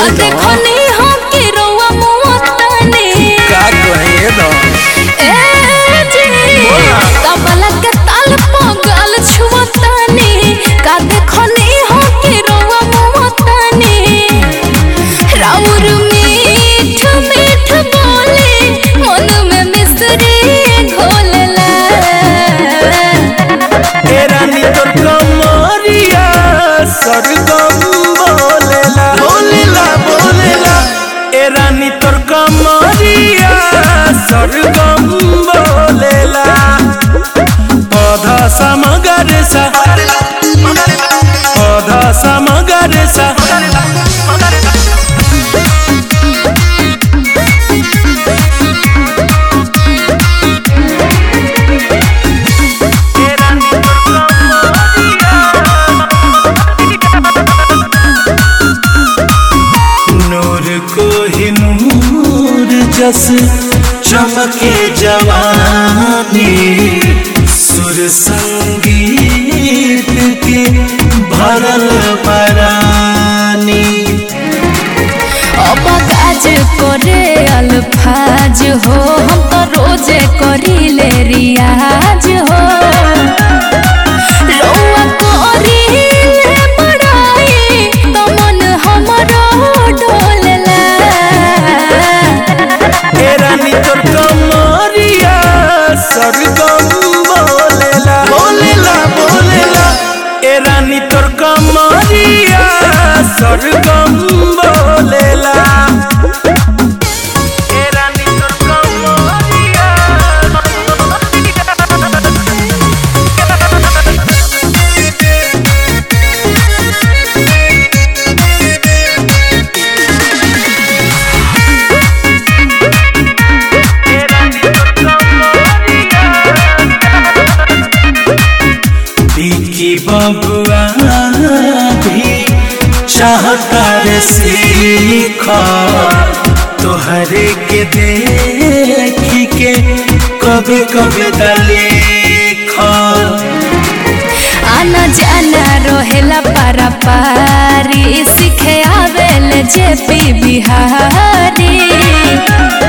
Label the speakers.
Speaker 1: देखनी हो के रउआ मुआतानी
Speaker 2: का कहे दो
Speaker 1: ए जी तबला के ताल पगल छुआतानी का देखनी हो के रउआ मुआतानी राउर मीठ मीठ बोले मन में मिसरी घोलला
Speaker 2: ए रानी तोर कमरिया सरगम बोलेला बोलेला बोलेला ए रानी तोर कमरिया सरगम बोलेला पौधा समगर सा पौधा समगर सा नूर को ही नूर जस चमके जवानी सुर संगीत के भरल परानी
Speaker 1: अब काज करे अल्फाज हो हम तो रोजे करीले रियाज हो रउआ करीले बड़ाई तो मन हमरो डोलला
Speaker 2: ए रानी तोर कमरिया सरगम बोलेला बोलेला बोलेला ए रानी तोर कमरिया सरगम बोलेला ए रानी तोर कमरिया बिकी बबुआ भी चाहता रे सीख तोहरे के देखी के कभी कभी दलेख
Speaker 1: आना जाना रहेला पारा पारी सीखे आवेल जे पी बिहारी